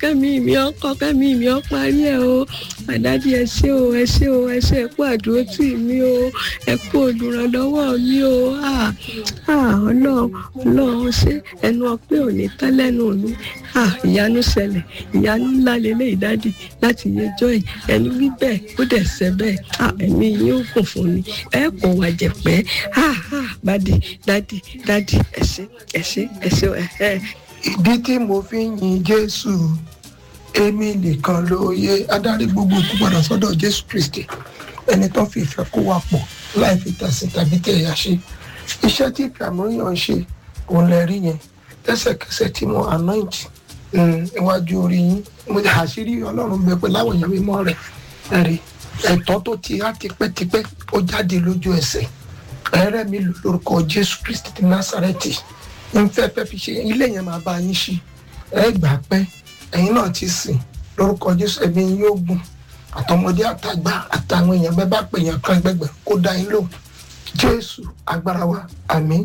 kẹ́mi mi ọkọ kẹ́mi mi ọ parí ẹ̀ o àdájí ẹ ṣé o ẹ ṣé o ẹ ṣé ẹ kú àdúró tì mí o ẹ kú olùrànlọ́wọ́ mi o ah ah ọlọ́run ọlọ́run ṣé ẹnu ọpẹ́ ò ní tán lẹ́nu mi ah ìyanu ṣẹlẹ̀ ìyanu ńlá lélẹ́yìí dádì láti yẹjọ́ yìí ẹni wí bẹ́ẹ̀ ó dẹ̀ ṣẹ bẹ́ẹ̀ ah ẹ̀mí yín ó kún fún mi ẹ kò wà jẹ̀pẹ́ ah ah dádì dádì dádì ẹ ṣé ẹ ṣé ẹ ṣé ẹ ẹ ìdí tí mo fi ń yin jésù èmi nìkan ló yẹ adarí gbogbo òkú padà sọ́dọ̀ jésù kristi ẹni tó fi ìfẹ́ kó wa pọ̀ láì fi tẹ̀sìn tàbí tẹ̀yà ṣe iṣẹ́ tí ìfàmúyàn ń ṣe òun lè rí yẹn lẹ́sẹ̀kẹsẹ̀ tí mo anoint iwájú orí yín mo ti àṣírí ọlọ́run bẹ pé láwọn èèyàn mímọ́ rẹ̀ ẹ̀rí ẹ̀tọ́ tó ti á tipẹ́tipẹ́ ó jáde lójú ẹsẹ̀ ẹ̀rẹ́ mi lò lórúkọ jésù kristi ti násàrẹ́tì ń fẹ́ fẹ́ fi ṣe ilé yẹn máa bá yín ṣí ẹ gbà pẹ́ ẹ̀yin náà ti sìn lórúkọ jésù ẹ̀mí yín yóò gùn àtọmọdé àtàgbà àtàwọn èèyàn bẹ́ẹ̀ bá pè yàn kan gbẹgbẹ kó dá yín lò jésù agbára wa àmín